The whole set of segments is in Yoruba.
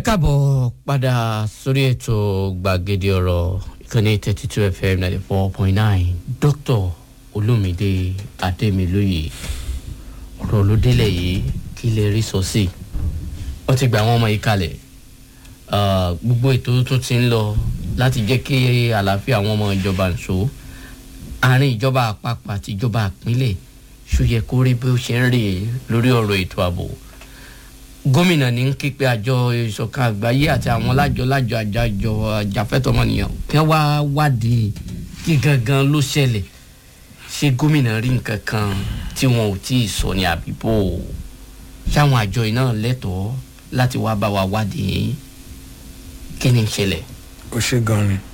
káàbọ̀ padà sórí ètò gbàgede ọ̀rọ̀ ìkànnì thirty two fm ninety four point nine dr olumide ademiloye ọ̀rọ̀ ló délẹ̀ yìí kí lè rí sọ sí wọ́n ti gba àwọn ọmọ yìí kalẹ̀ gbogbo ètò tó ti ń lọ láti jẹ́ kí àlàáfíà àwọn ọmọ ìjọba ń so àárín ìjọba àpapọ̀ àti ìjọba àpínlẹ̀ ṣòyẹ kó rí bí ó ṣe ń rè lórí ọ̀rọ̀ ètò ààbò gómìnà ní ń ké pé àjọ ìṣọ̀kan àgbáyé àti àwọn lájọ lájọ àjọ àjàfẹ́tọ̀mọnìyàn kí wọ́n wá wádìí kí gangan ló ṣẹlẹ̀ ṣé gómìnà rí nǹkan kan tí wọn ò tí ì sọ ní àbíbò ṣáwọn àjọ iná lẹ́tọ̀ọ́ láti wá bá wa wádìí kí ni ń ṣẹlẹ̀. ó ṣe gan ni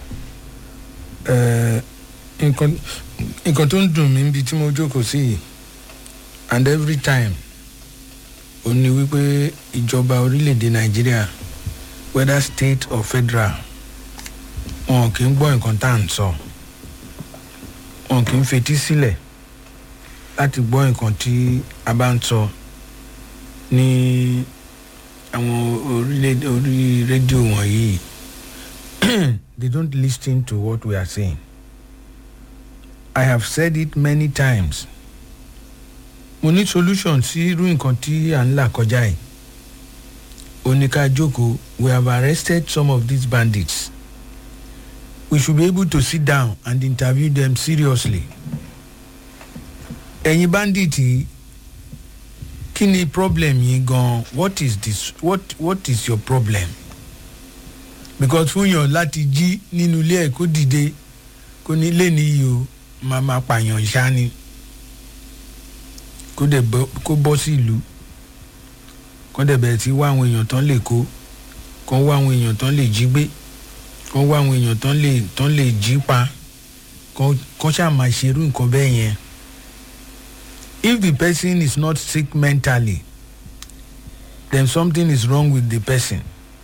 nǹkan nǹkan tó ń dùn mí níbi tí mo jókòó sí yìí and every time ó ní wípé ìjọba orílẹ̀-èdè nàìjíríà whether state or federal wọn kì í gbọ́ nǹkan tá à ń sọ wọn kì í fetí sílẹ̀ láti gbọ́ nǹkan tí a bá ń sọ ní àwọn orílẹ̀-èdè orí rédíò wọ̀nyí they don't listen to what we are saying i have said it many times mo ní solution sí irú nǹkan tí à ń là kọjá yìí oníka jókòó we have arrested some of these bandits we should be able to sit down and interview them seriously ẹ̀yin bandit yìí kí ni problem yìí gan what is this what what is your problem because fún yàn láti jí nínú ilé ẹ̀ kó dìde kó ní lé níyì o máa máa pààyàn ṣá ni kó dẹ̀ kó bọ́ sí ìlú kó dẹ̀ bẹ̀rẹ̀ sí wá àwọn èèyàn tán lè kó kó wá àwọn èèyàn tán lè jí gbé kó wá àwọn èèyàn tán lè tán lè jí pa kó ṣáà máa ṣerú nǹkan bẹ́ẹ̀ yẹn if the person is not sick mentally then something is wrong with the person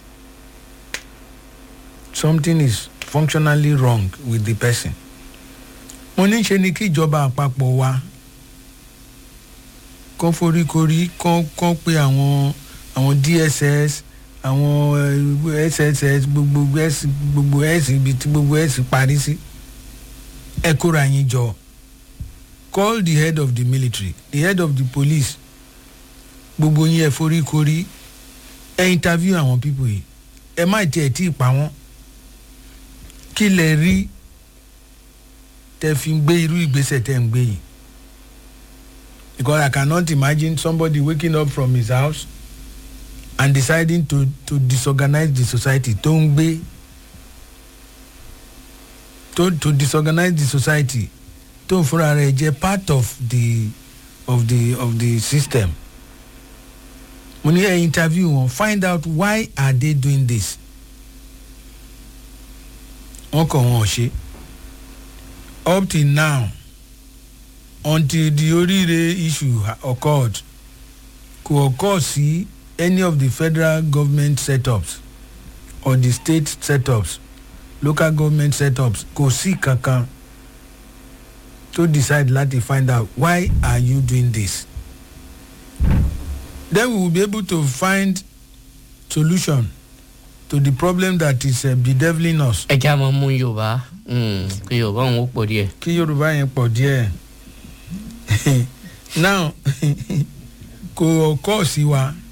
something is functionally wrong with the person mo ní ṣe ni kí ìjọba àpapọ̀ wa kán foríkorí kán kán pé àwọn àwọn dss àwọn sss gbogbo s gbogbo s ibi tí gbogbo s parí sí ẹ kóra yín jọ call the head of the military the head of the police gbogbo yín ẹ foríkorí ẹ interview àwọn people yìí ẹ má tiẹ̀ tí ì pa wọ́n kí lẹ rí tẹ fi gbé irú ìgbésẹ̀ tẹ ń gbé yìí because I cannot imagine somebody waking up from his house and deciding to to disorganize the society tó ń gbé to to disorganize the society tó ń fúnra rẹ̀ jẹ́ part of the of the of the system mo ní ẹ interview wọn find out why are they doing this wọn kàn wọn ò ṣe up till now until the oríire issue occurred kò occur sí any of the federal government setups or the state setups local government setups kò sí kankan to decide láti find out why are you doing this then we will be able to find solution to the problem that is uh, bedeviling us. ẹ jẹ́ àmọ́ mú yorùbá kí yorùbá òun ó pọ̀ díẹ̀. kí yorùbá yẹn pọ̀ díẹ̀ now kò kọ́ sí wa